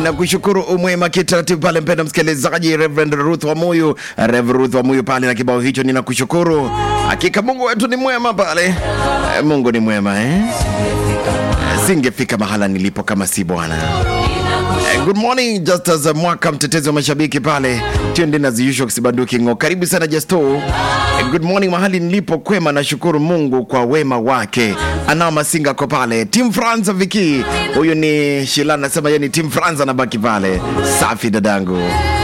na kushukuru umwema kitaratibu pale, mpenda msikilizaji, Reverend Ruth wa Muyu, Reverend Ruth wa Muyu pale na kibao hicho, ninakushukuru. Hakika Mungu wetu ni mwema pale, Eh, Mungu ni mwema eh? Eh, Singefika mahala nilipo kama si Bwana. Eh, Good morning Justus Mwaka, mtetezi wa mashabiki pale tunde na ziusho kisibanduki ngo. Karibu sana Justo. Eh, Good morning mahali nilipo kwema, nashukuru Mungu kwa wema wake. Anao Masinga ko pale. Team France Viki. Huyu ni Shila anasema yeye ni Team France anabaki pale. Safi dadangu.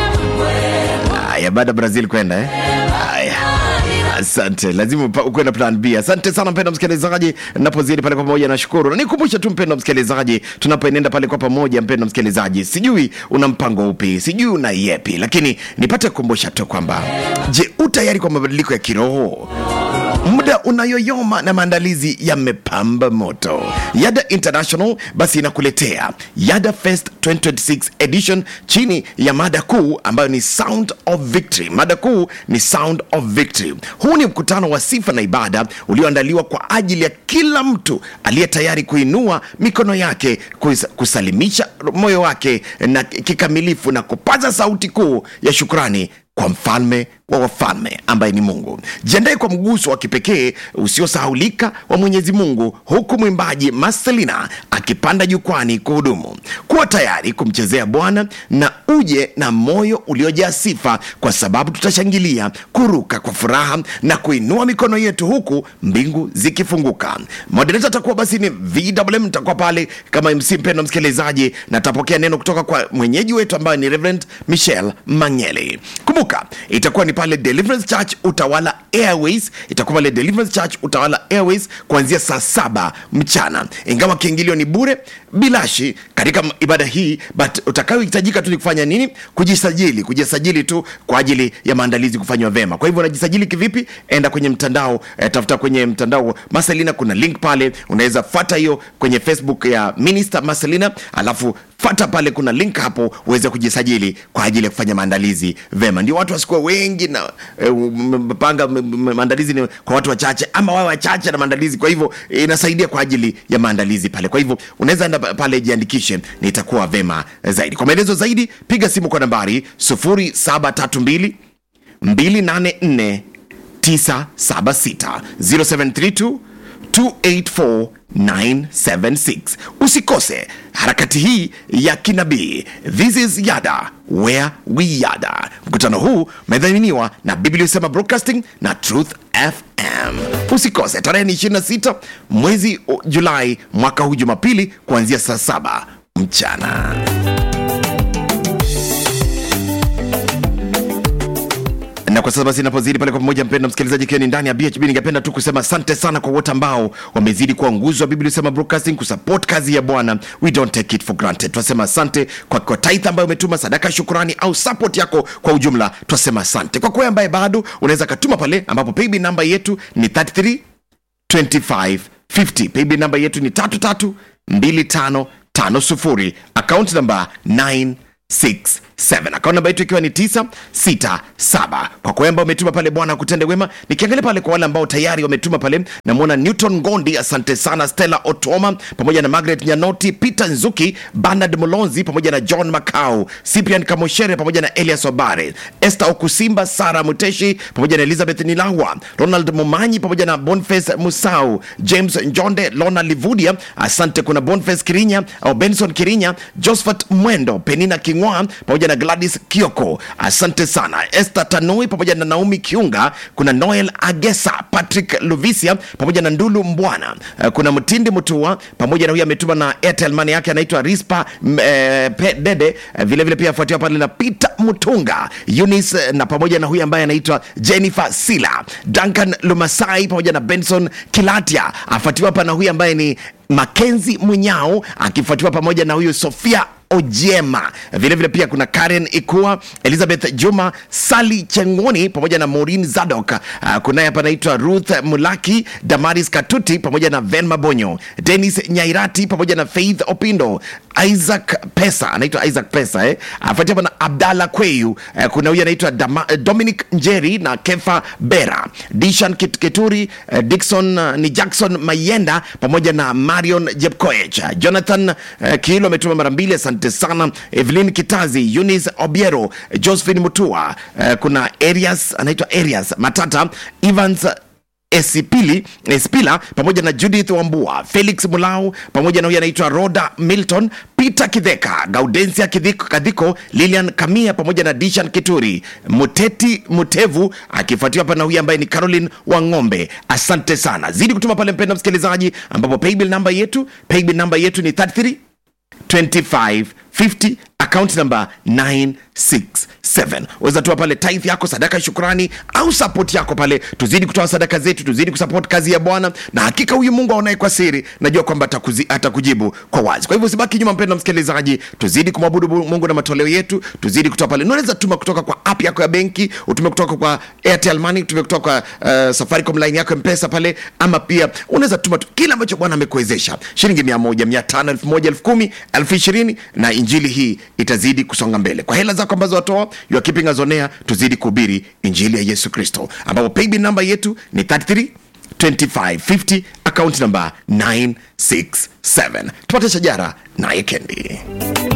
Haya baada ya Brazil kwenda eh. Haya. Asante, lazima upa- ukuwe na plan B. Asante sana mpendwa msikilizaji, napozidi pale kwa pamoja, nashukuru na nikumbushe tu mpendwa msikilizaji, tunapoenenda pale kwa pamoja, mpendwa msikilizaji, sijui una mpango upi, sijui una yepi, lakini nipate kukumbusha tu kwamba, je, u tayari kwa mabadiliko ya kiroho? muda unayoyoma na maandalizi yamepamba moto. Yada International basi inakuletea Yada Fest 2026 edition chini ya mada kuu ambayo ni Sound of Victory. Mada kuu ni Sound of Victory. Huu ni mkutano wa sifa na ibada ulioandaliwa kwa ajili ya kila mtu aliye tayari kuinua mikono yake, kus- kusalimisha moyo wake na kikamilifu na kupaza sauti kuu ya shukrani kwa mfalme wa wafalme ambaye ni Mungu. Jiandae kwa mguso wa kipekee usiosahaulika wa Mwenyezi Mungu, huku mwimbaji Marcelina akipanda jukwani kuhudumu. Kuwa tayari kumchezea Bwana na uje na moyo uliojaa sifa, kwa sababu tutashangilia, kuruka kwa furaha na kuinua mikono yetu huku mbingu zikifunguka. Moderator atakuwa basi ni VMM, nitakuwa pale kama MC mpendo msikilizaji, na tapokea neno kutoka kwa mwenyeji wetu ambaye ni Reverend Michelle Mangeli. Kumbuka itakuwa ni pale Deliverance Church Utawala Airways, itakuwa pale Deliverance Church Utawala Airways kuanzia saa saba mchana, ingawa kiingilio ni bure bilashi katika m- ibada hii, but utakayohitajika tu ni kufanya nini? Kujisajili, kujisajili tu kwa ajili ya maandalizi kufanywa vema. Kwa hivyo unajisajili kivipi? Enda kwenye mtandao eh, tafuta kwenye mtandao Marcelina, kuna link pale, unaweza fuata hiyo kwenye Facebook ya Minister Marcelina, alafu fata pale, kuna link hapo uweze kujisajili kwa ajili ya kufanya maandalizi vema. Ndio watu wasikuwa wengi na eh, mpanga m- m- maandalizi ni kwa watu wachache, ama wawe wachache na maandalizi. Kwa hivyo eh, inasaidia kwa ajili ya maandalizi pale. Kwa hivyo unaweza enda pa- pale, jiandikishe, na itakuwa vema zaidi. Kwa maelezo zaidi, piga simu kwa nambari 0732 284 976 0732 284976 usikose harakati hii ya kinabii this is yada where we yada mkutano huu umedhaminiwa na biblia usema broadcasting na truth fm usikose tarehe ni 26 mwezi o- julai mwaka huu jumapili kuanzia saa saba mchana na kwa sasa basi napozidi pale kwa pamoja mpenda msikilizaji ikiwa ni ndani ya bhb ningependa tu kusema asante sana kwa wote ambao wamezidi kuwa nguzo wa biblia sema broadcasting kusupport kazi ya bwana we don't take it for granted tunasema asante kwa, kwa tithe ambayo umetuma sadaka ya shukurani au support yako kwa ujumla tunasema asante kwa kwe ambaye bado unaweza katuma pale ambapo paybill namba yetu ni 33 2550 paybill namba yetu ni 332550 akaunti namba 967 akaunti namba yetu ikiwa ni 967 kwa kwa ambao umetuma pale bwana akutende wema nikiangalia pale kwa wale ambao tayari wametuma pale namwona newton ngondi asante sana stella otoma pamoja na margaret nyanoti peter nzuki bernard mulonzi pamoja na john macau cyprian kamoshere pamoja na elias obare esther okusimba sara muteshi pamoja na elizabeth nilawa ronald mumanyi pamoja na boniface musau james njonde lona livudia asante kuna boniface kirinya au benson kirinya josephat mwendo penina kingwa pamoja na gladys kioko asante sana esther tanui pamoja na naomi kiunga kuna noel agesa patrick luvisia pamoja na ndulu mbwana Eh, kuna mtindi mutua pamoja na huyu ametuma na airtel money yake anaitwa rispa m- eh, Pe- dede Eh, vilevile pia afuatiwa pale na peter mutunga eunice eh, na pamoja na huyu ambaye anaitwa jennifer sila duncan lumasai pamoja na benson kilatia afuatiwa hapa na huyu ambaye ni makenzi mwinyao akifuatiwa pamoja na huyu sofia ojema vilevile vile pia kuna karen ikua elizabeth juma sali chengoni pamoja na morin zadok uh, kunaye hapa anaitwa ruth mulaki damaris katuti pamoja na ven mabonyo denis nyairati pamoja na faith opindo isaac pesa anaitwa isaac pesa eh? afuatia hapa na abdalla kweyu uh, kuna huyu anaitwa Dama- eh, dominic njeri na kefa bera dishan Kit- kituri uh, dikson uh, ni jackson mayenda pamoja na marion jepkoech uh, jonathan uh, kiilo ametuma mara mbili asante asante sana evelyn kitazi eunice obiero josephine mutua uh, kuna arias anaitwa arias matata evans esipili espila pamoja na judith wambua felix mulau pamoja na huyu anaitwa roda milton peter kidheka gaudensia kidhiko, kadhiko lilian kamia pamoja na dishan kituri muteti mutevu akifuatiwa hapa na huyu ambaye ni caroline wang'ombe asante sana zidi kutuma pale mpenda msikilizaji ambapo paybill namba yetu paybill namba yetu ni 33 2550 account number 967 weza toa pale tithe yako sadaka ya shukrani au support yako pale tuzidi kutoa sadaka zetu tuzidi kusupport kazi ya bwana na hakika huyu mungu aonaye kwa siri najua kwamba atakuzi- atakujibu kwa wazi kwa hivyo usibaki nyuma mpendo msikilizaji tuzidi kumwabudu mungu na matoleo yetu tuzidi kutoa pale unaweza tuma kutoka kwa app yako ya benki utume kutoka kwa airtel money utume kutoka kwa uh, safaricom line yako mpesa pale ama pia unaweza tuma tu kile ambacho bwana amekuwezesha shilingi mia moja mia tano elfu moja elfu kumi elfu ishirini na injili hii itazidi kusonga mbele kwa hela zako ambazo watoa you are keeping us on air tuzidi kuhubiri injili ya yesu kristo ambapo paybill namba yetu ni 33 2550 account number 967 tupate shajara naye kendi